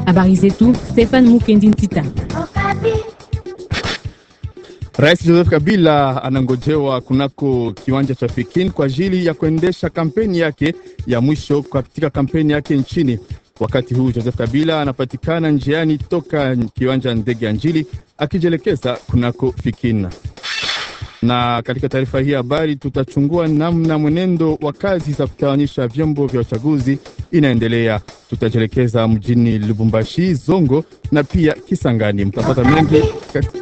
Habari zetu Stefan Mukendi Ntita. Rais Joseph Kabila anangojewa kunako kiwanja cha Pekin kwa ajili ya kuendesha kampeni yake ya mwisho katika kampeni yake nchini. Wakati huu Joseph Kabila anapatikana njiani toka kiwanja ndege ya Njili akijielekeza kunako Pekin. Na katika taarifa hii habari tutachungua namna mwenendo wa kazi za kutawanyisha vyombo vya uchaguzi inaendelea. Tutajielekeza mjini Lubumbashi, Zongo na pia Kisangani. Mtapata mengi kati...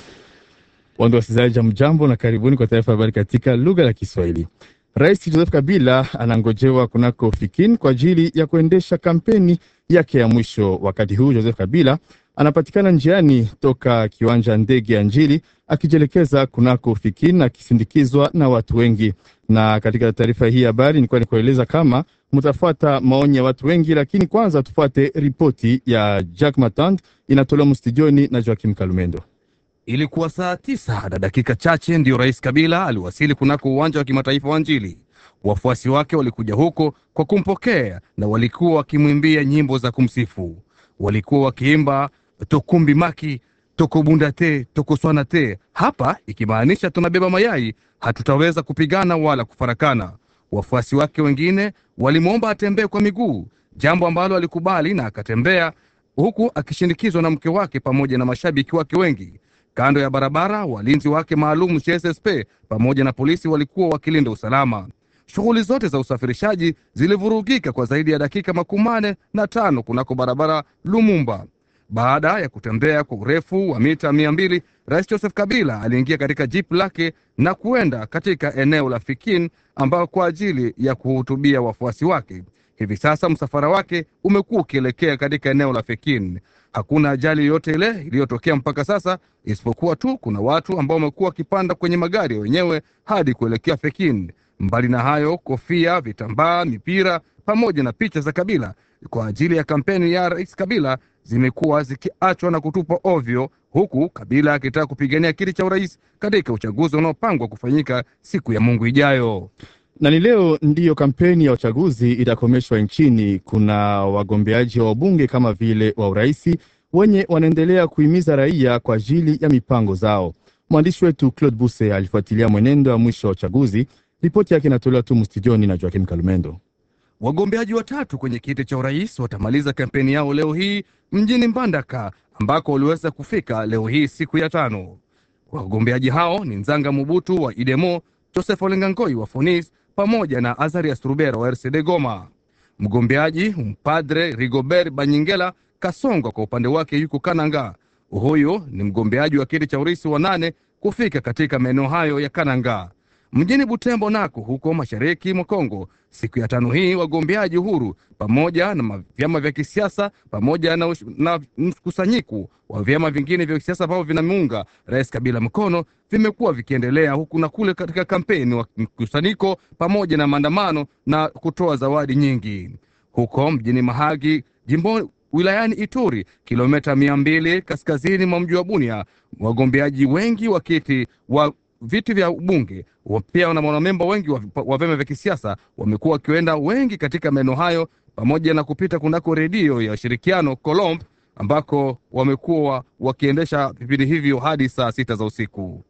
Wandu wasikilizaji, mjambo na karibuni kwa taarifa habari katika lugha ya Kiswahili. Rais Joseph Kabila anangojewa kunako Fikin kwa ajili ya kuendesha kampeni yake ya mwisho. Wakati huu Joseph Kabila anapatikana njiani toka kiwanja ndege ya Njili akijielekeza kunako Fikin akisindikizwa na watu wengi. Na katika taarifa hii habari nilikuwa nikueleza kama mtafuata maoni ya watu wengi, lakini kwanza tufuate ripoti ya Jack Matand inatolewa mstudioni na Joakim Kalumendo. Ilikuwa saa tisa na dakika chache ndiyo Rais Kabila aliwasili kunako uwanja wa kimataifa wa Njili. Wafuasi wake walikuja huko kwa kumpokea na walikuwa wakimwimbia nyimbo za kumsifu. Walikuwa wakiimba tokumbi maki tokobunda te tokoswana te, hapa ikimaanisha tunabeba mayai, hatutaweza kupigana wala kufarakana. Wafuasi wake wengine walimwomba atembee kwa miguu, jambo ambalo alikubali na akatembea, huku akishindikizwa na mke wake pamoja na mashabiki wake wengi. Kando ya barabara walinzi wake maalum CSSP pamoja na polisi walikuwa wakilinda usalama. Shughuli zote za usafirishaji zilivurugika kwa zaidi ya dakika makumi manne na tano kunako barabara Lumumba. Baada ya kutembea kwa urefu wa mita mia mbili, Rais Joseph Kabila aliingia katika jipu lake na kuenda katika eneo la Fikin ambao kwa ajili ya kuhutubia wafuasi wake. Hivi sasa msafara wake umekuwa ukielekea katika eneo la Fikin. Hakuna ajali yoyote ile iliyotokea mpaka sasa, isipokuwa tu kuna watu ambao wamekuwa wakipanda kwenye magari ya wenyewe hadi kuelekea Pekin. Mbali na hayo, kofia, vitambaa, mipira pamoja na picha za Kabila kwa ajili ya kampeni ya Rais Kabila zimekuwa zikiachwa na kutupwa ovyo, huku Kabila akitaka kupigania kiti cha urais katika uchaguzi unaopangwa kufanyika siku ya Mungu ijayo na ni leo ndiyo kampeni ya uchaguzi itakomeshwa nchini. Kuna wagombeaji wa wabunge kama vile wa uraisi wenye wanaendelea kuhimiza raia kwa ajili ya mipango zao. Mwandishi wetu Claude Buse alifuatilia mwenendo wa mwisho wa uchaguzi. Ripoti yake inatolewa tu mstudioni na Joakim Kalumendo. Wagombeaji watatu kwenye kiti cha urais watamaliza kampeni yao leo hii mjini Mbandaka ambako waliweza kufika leo hii siku ya tano. Wagombeaji hao ni Nzanga Mubutu wa Idemo, Joseph Olengangoi wa Fonis pamoja na Azarias Rubera wa RCD Goma. Mgombeaji mpadre Rigobert Banyingela Kasongo kwa upande wake yuko Kananga. Huyu ni mgombeaji wa kiti cha urais wa nane kufika katika maeneo hayo ya Kananga. Mjini Butembo nako huko mashariki mwa Kongo, siku ya tano hii wagombeaji huru pamoja na vyama vya kisiasa pamoja na, na mkusanyiko wa vyama vingine vya kisiasa ambavyo vinamuunga Rais Kabila mkono vimekuwa vikiendelea huku na kule katika kampeni wa mkusanyiko pamoja na maandamano na kutoa zawadi nyingi. Huko mjini Mahagi jimbo wilayani Ituri, kilomita mia mbili kaskazini mwa mji wa Bunia, wagombeaji wengi wa kiti wa viti vya ubunge pia na wanamemba wengi wa, wa vyama vya kisiasa wamekuwa wakienda wengi katika maeneo hayo, pamoja na kupita kunako redio ya ushirikiano Colombe ambako wamekuwa wakiendesha vipindi hivyo hadi saa sita za usiku.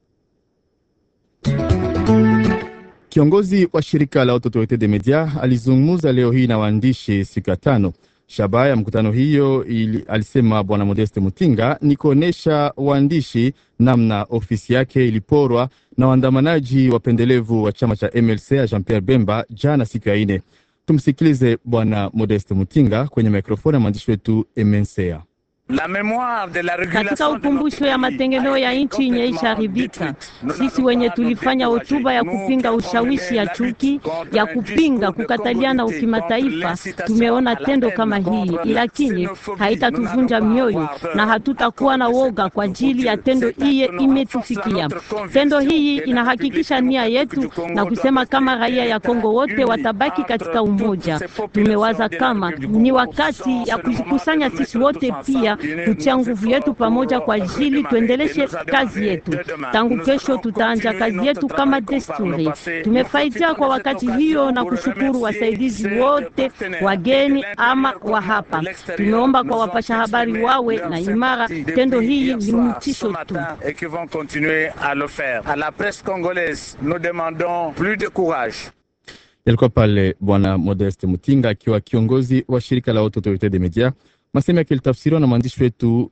Kiongozi wa shirika la Autorite de Media alizungumza leo hii na waandishi siku ya tano. Shabaha ya mkutano hiyo ili, alisema Bwana Modeste Mutinga ni kuonyesha waandishi namna ofisi yake iliporwa na waandamanaji wapendelevu wa chama cha MLC ya Jean Pierre Bemba jana siku ya ine. Tumsikilize Bwana Modeste Mutinga kwenye mikrofoni ya mwandishi wetu Emensea. Katika ukumbusho ya matengeneo ya nchi yenye ishaharibika, sisi wenye tulifanya hotuba ya kupinga ushawishi ya chuki ya kupinga kukataliana ukimataifa, tumeona tendo kama hii, lakini haitatuvunja mioyo na hatutakuwa na woga kwa ajili ya tendo iye imetufikia. Tendo hii inahakikisha nia yetu na kusema kama raia ya Kongo wote watabaki katika umoja. Tumewaza kama ni wakati ya kujikusanya sisi wote pia kutia nguvu yetu pamoja kwa ajili tuendeleshe kazi yetu. Tangu kesho tutaanja kazi yetu kama desturi. Tumefaidia kwa wakati hiyo na kushukuru wasaidizi wote wageni ama wa hapa. Tumeomba kwa wapasha habari wawe na imara. Tendo hii ni mtisho tu. et qui vont continuer à le faire. À la presse congolaise, nous demandons plus de courage. Yalikuwa pale Bwana Modeste Mutinga akiwa kiongozi wa shirika la Haute Autorite de Media, masemo yake ilitafsiriwa na mwandishi wetu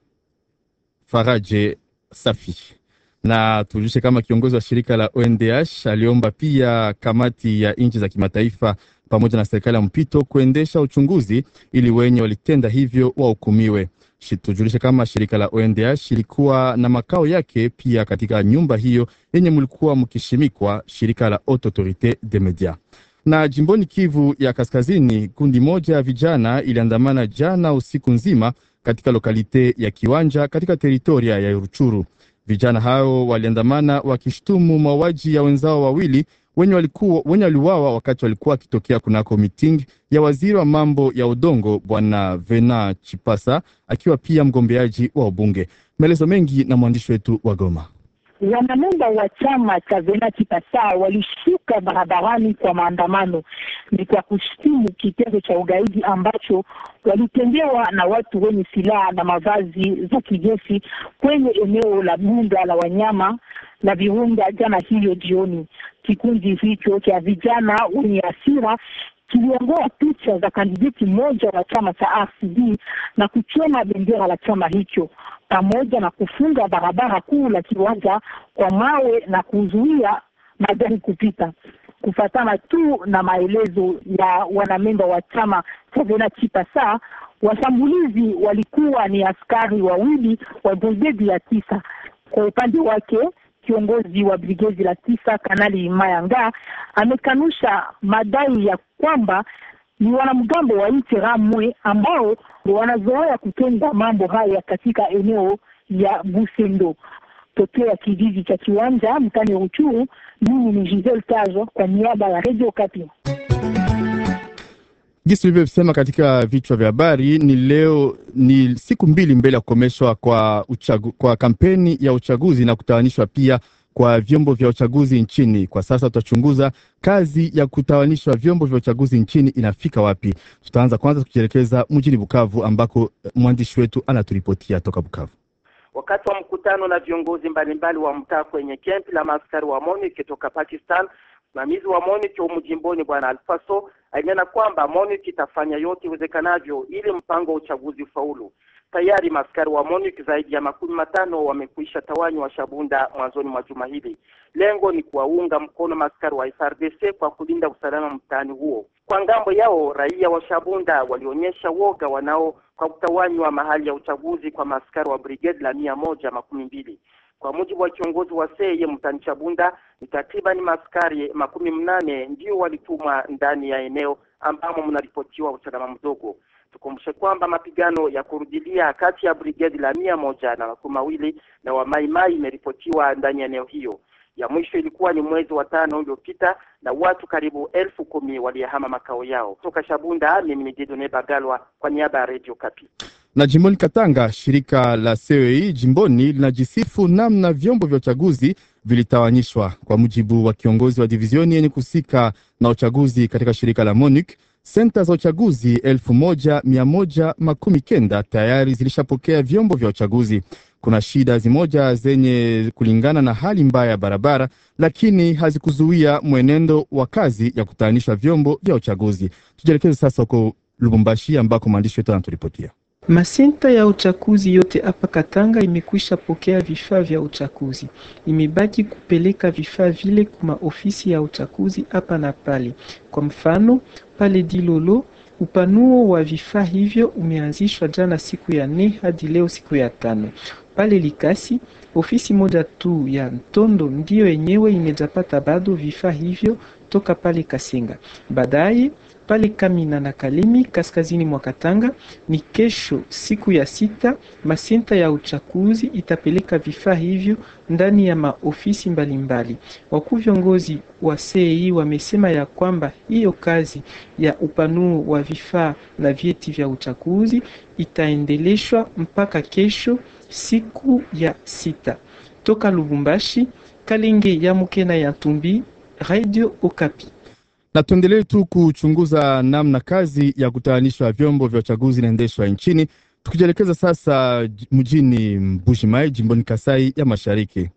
Faraje Safi. Na tujulishe kama kiongozi wa shirika la ONDH aliomba pia kamati ya nchi za kimataifa pamoja na serikali ya mpito kuendesha uchunguzi ili wenye walitenda hivyo wahukumiwe. Shi- Tujulishe kama shirika la ONDH ilikuwa na makao yake pia katika nyumba hiyo yenye mlikuwa mkishimikwa shirika la Haute Autorite de Media. Na jimboni Kivu ya Kaskazini, kundi moja ya vijana iliandamana jana usiku nzima katika lokalite ya Kiwanja katika teritoria ya Ruchuru. Vijana hao waliandamana wakishtumu mauaji ya wenzao wawili wenye walikuwa wenye waliuawa wakati walikuwa wakitokea kunako miting ya waziri wa mambo ya udongo bwana Vena Chipasa akiwa pia mgombeaji wa ubunge. Maelezo mengi na mwandishi wetu wa Goma. Wanamemba wa chama cha Vena Kipasa walishuka barabarani kwa maandamano, ni kwa kushtumu kitendo cha ugaidi ambacho walitendewa na watu wenye silaha na mavazi za kijeshi kwenye eneo la mbuga la wanyama la Virunga jana hiyo jioni. Kikundi hicho cha vijana wenye hasira kiliongoa picha za kandidati mmoja wa chama cha RCD na kuchoma bendera la chama hicho pamoja na kufunga barabara kuu la kiwanja kwa mawe na kuzuia magari kupita. Kufatana tu na maelezo ya wanamemba wa chama cha Vena Chipasa, washambulizi walikuwa ni askari wawili wa brigedi ya tisa. Kwa upande wake kiongozi wa brigedi la tisa Kanali Mayanga amekanusha madai ya kwamba ni wanamgambo wa Ramwe ambao wanazoea kutenda mambo haya katika eneo ya Busendo tokea kijiji cha Kiwanja mtani Ruchuru. Mimi ni Giselle Tazo kwa niaba ya Radio Kapi. Jinsi tulivyosema katika vichwa vya habari, ni leo ni siku mbili mbele ya kukomeshwa kwa, uchagu, kwa kampeni ya uchaguzi na kutawanishwa pia kwa vyombo vya uchaguzi nchini. Kwa sasa tutachunguza kazi ya kutawanishwa vyombo vya uchaguzi nchini inafika wapi. Tutaanza kwanza tukielekeza mjini Bukavu ambako mwandishi wetu anaturipotia toka Bukavu. Wakati wa mkutano na viongozi mbalimbali wa mtaa kwenye kempi la maaskari wa MONUC toka Pakistan, msimamizi wa MONUC humu jimboni Bwana Alfaso alinena kwamba MONUC itafanya yote iwezekanavyo ili mpango wa uchaguzi ufaulu. Tayari maaskari wa MONUC zaidi ya makumi matano wamekwisha tawanywa Shabunda mwanzoni mwa juma hili. Lengo ni kuwaunga mkono maaskari wa FARDC kwa kulinda usalama mtaani huo. Kwa ngambo yao, raia wa Shabunda walionyesha woga wanao kwa kutawanywa mahali ya uchaguzi kwa maaskari wa brigade la mia moja makumi mbili. Kwa mujibu wa kiongozi wa seye mtani Chabunda, ni takriban maaskari makumi mnane ndio walitumwa ndani ya eneo ambamo mnaripotiwa usalama mdogo. Tukumbushe kwamba mapigano ya kurudilia kati ya brigedi la mia moja na makumi mawili na wa Maimai imeripotiwa ndani ya eneo hiyo. Ya mwisho ilikuwa ni mwezi wa tano uliopita na watu karibu elfu kumi waliyahama makao yao. Toka Shabunda, mimi ni Didone Bagalwa kwa niaba ya Radio Kapi. Na jimboni Katanga, shirika la CEI jimboni linajisifu namna vyombo vya uchaguzi vilitawanyishwa. Kwa mujibu wa kiongozi wa divizioni yenye kuhusika na uchaguzi katika shirika la MONUC, senta za uchaguzi elfu moja mia moja makumi kenda tayari zilishapokea vyombo vya uchaguzi. Kuna shida zimoja zenye kulingana na hali mbaya ya barabara, lakini hazikuzuia mwenendo wa kazi ya kutayanisha vyombo vya uchaguzi. Tujielekeze sasa huko Lubumbashi ambako mwandishi wetu anaturipotia. Masenta ya uchaguzi yote hapa Katanga imekwisha pokea vifaa vya uchaguzi. Imebaki kupeleka vifaa vile kuma ofisi ya uchaguzi hapa na pale. Kwa mfano, pale Dilolo upanuo wa vifaa hivyo umeanzishwa jana siku ya nne hadi leo siku ya tano. Pale Likasi ofisi moja tu ya Ntondo ndiyo yenyewe imejapata bado vifaa hivyo toka pale Kasenga. Baadaye pale Kamina na Kalemi kaskazini mwa Katanga. Ni kesho siku ya sita, masenta ya uchaguzi itapeleka vifaa hivyo ndani ya maofisi mbalimbali. Wakuu viongozi wa CEI wamesema ya kwamba hiyo kazi ya upanuo wa vifaa na vyeti vya uchaguzi itaendeleshwa mpaka kesho siku ya sita. Toka Lubumbashi, Kalenge ya Mukena ya Tumbi, Radio Okapi. Na tuendelee tu kuchunguza namna kazi ya kutayarisha vyombo vya uchaguzi inaendeshwa nchini, tukijielekeza sasa mjini Mbuji-Mayi jimboni Kasai ya Mashariki.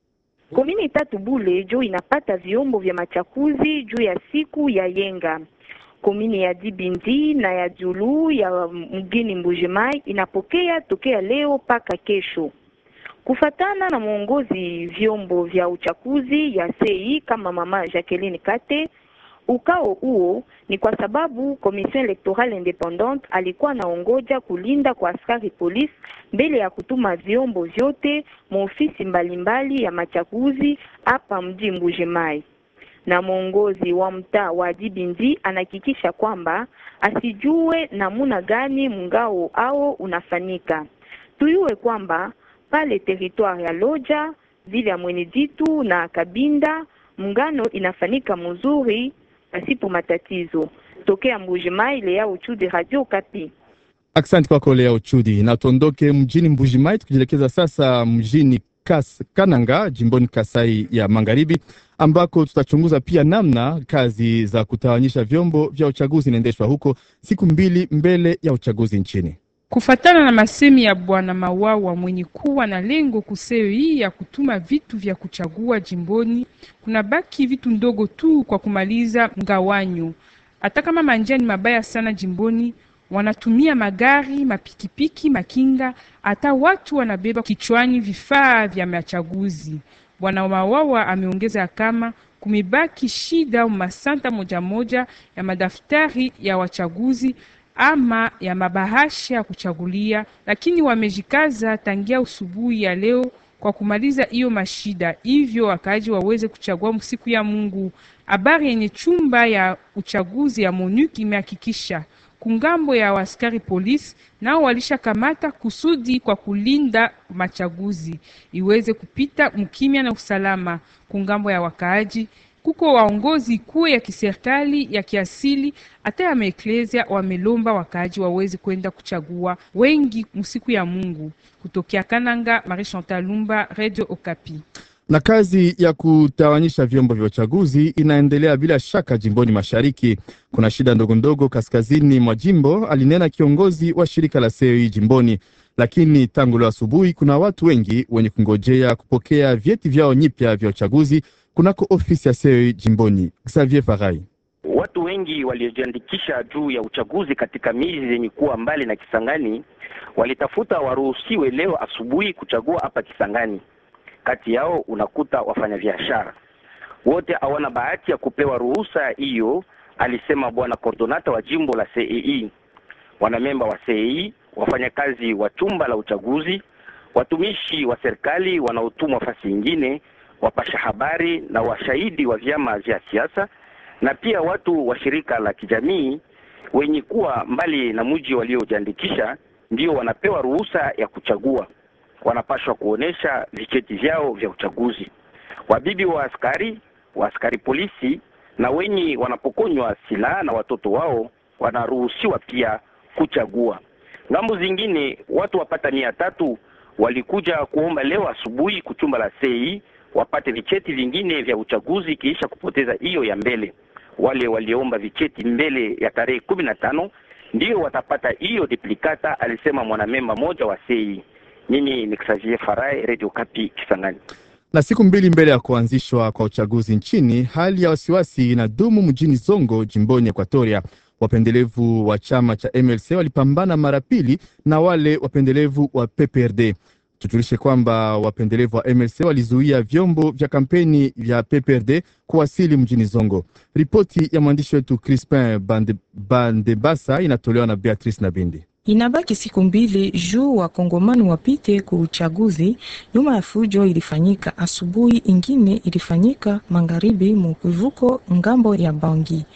Komini tatu Bule jo inapata vyombo vya machakuzi juu ya siku ya yenga. Komini ya Dibindi na ya Julu ya mgini Mbujimai inapokea tokea leo mpaka kesho. Kufatana na mwongozi vyombo vya uchaguzi ya CEI kama mama Jacqueline Kate, ukao huo ni kwa sababu Commission Electorale Independante alikuwa anaongoja kulinda kwa askari polisi mbele ya kutuma vyombo vyote maofisi mbalimbali ya machaguzi hapa mji Mbujimai na mwongozi wa mtaa wa Dibindi anahakikisha kwamba asijue namuna gani mngao ao unafanyika. Tuyue kwamba pale territoire ya Loja, vile ya Mweneditu na Kabinda mngano inafanyika mzuri pasipo matatizo. Tokea Mbujimai, Lea Uchudi, Radio Kapi. Asante kwako Lea Uchudi. Na tuondoke mjini Mbujimai tukijielekeza sasa mjini Kas, Kananga jimboni Kasai ya Magharibi ambako tutachunguza pia namna kazi za kutawanyisha vyombo vya uchaguzi inaendeshwa huko siku mbili mbele ya uchaguzi nchini. Kufatana na masemi ya bwana Mawawa mwenye kuwa na lengo kuseo hii ya kutuma vitu vya kuchagua jimboni, kuna baki vitu ndogo tu kwa kumaliza mgawanyo. Hata kama manjia ni mabaya sana jimboni, wanatumia magari, mapikipiki, makinga, hata watu wanabeba kichwani vifaa vya machaguzi. Bwana Mawawa ameongeza kama kumebaki shida au masanta moja moja ya madaftari ya wachaguzi ama ya mabahasha ya kuchagulia, lakini wamejikaza tangia usubuhi ya leo kwa kumaliza hiyo mashida, hivyo wakaaji waweze kuchagua siku ya Mungu. Habari yenye chumba ya uchaguzi ya MONUC imehakikisha kungambo ya askari polisi nao walishakamata kusudi kwa kulinda machaguzi iweze kupita mkimya na usalama. Kungambo ya wakaaji kuko waongozi kuu ya kiserikali ya kiasili hata ya maeklesia wamelomba wakaaji waweze kwenda kuchagua wengi msiku ya Mungu. Kutokea Kananga, Marie Chantal Lumba, Radio Okapi. Na kazi ya kutawanyisha vyombo vya uchaguzi inaendelea bila shaka jimboni mashariki. Kuna shida ndogo ndogo kaskazini mwa jimbo, alinena kiongozi wa shirika la CEI jimboni. Lakini tangu leo asubuhi kuna watu wengi wenye kungojea kupokea vyeti vyao nyipya vya uchaguzi kunako ofisi ya CEI jimboni. Xavier Farai. Watu wengi waliojiandikisha juu ya uchaguzi katika miji zenye kuwa mbali na Kisangani walitafuta waruhusiwe leo asubuhi kuchagua hapa Kisangani. Kati yao unakuta wafanyabiashara wote hawana bahati ya kupewa ruhusa hiyo, alisema bwana kordonata wa jimbo la CEI. Wanamemba wa CEI, wafanyakazi wa chumba la uchaguzi, watumishi wa serikali wanaotumwa fasi nyingine, wapasha habari na washahidi wa vyama vya siasa na pia watu wa shirika la kijamii wenye kuwa mbali na mji waliojiandikisha ndio wanapewa ruhusa ya kuchagua. Wanapashwa kuonesha vicheti vyao vya uchaguzi. Wabibi wa askari, wa askari polisi na wenye wanapokonywa silaha na watoto wao wanaruhusiwa pia kuchagua. Ngambo zingine watu wapata mia tatu walikuja kuomba leo asubuhi kuchumba la sei wapate vicheti vingine vya uchaguzi kiisha kupoteza hiyo ya mbele. Wale waliomba vicheti mbele ya tarehe kumi na tano ndio watapata hiyo duplicata, alisema mwanamemba moja wa sei. Mimi ni Xavier Farai, Radio Kapi, Kisangani. Na siku mbili mbele ya kuanzishwa kwa uchaguzi nchini, hali ya wasiwasi inadumu mjini Zongo, jimboni Ekwatoria. Wapendelevu wa chama cha MLC walipambana mara pili na wale wapendelevu wa PPRD. Tujulishe kwamba wapendelevu wa MLC walizuia vyombo vya kampeni vya PPRD kuwasili mjini Zongo. Ripoti ya mwandishi wetu Crispin Bande, Bandebasa inatolewa na Beatrice Nabindi. Inabaki siku mbili juu wakongomani wapite ku uchaguzi. Nyuma ya fujo ilifanyika asubuhi, ingine ilifanyika magharibi mukivuko ngambo ya Bangi.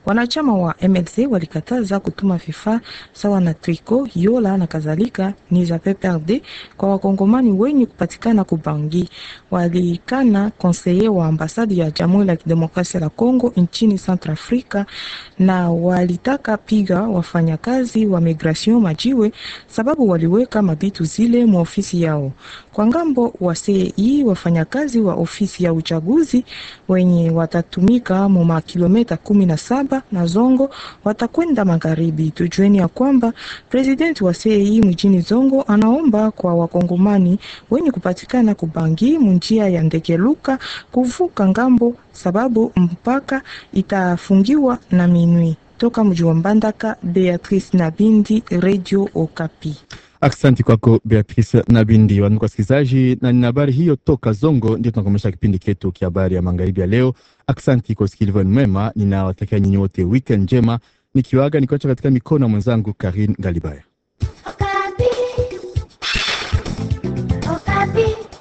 Wanachama wa MLC walikataza kutuma vifaa sawa na triko, yola na kadhalika ni za PPRD kwa wakongomani wenye kupatikana kubangi. Walikana konseye wa ambasadi ya Jamhuri ya Kidemokrasia ya Kongo nchini Centrafrica na walitaka piga wafanyakazi wa migration majiwe sababu waliweka mabitu zile mu ofisi yao. Kwa ngambo wa CEI, wafanyakazi wa ofisi ya uchaguzi wenye watatumika mu makilometa kumi na saba na Zongo watakwenda magharibi. Tujueni ya kwamba presidenti wa CEI mjini Zongo anaomba kwa wakongomani wenye kupatikana kubangi munjia ya Ndegeluka kuvuka ngambo sababu mpaka itafungiwa na minwi. Toka mji wa Mbandaka, Beatrice Nabindi, Radio Okapi. Aksanti kwako Beatrice Nabindi. Wandugu wasikilizaji, na nina habari hiyo toka Zongo, ndio tunakomesha kipindi chetu kia habari ya magharibi ya leo. Aksanti kwa usikilivu mwema, ninawatakia nyinyi wote weekend njema, nikiwaga nikiwacha katika mikono ya mwenzangu Karin Galibaya. Okapi. Okapi.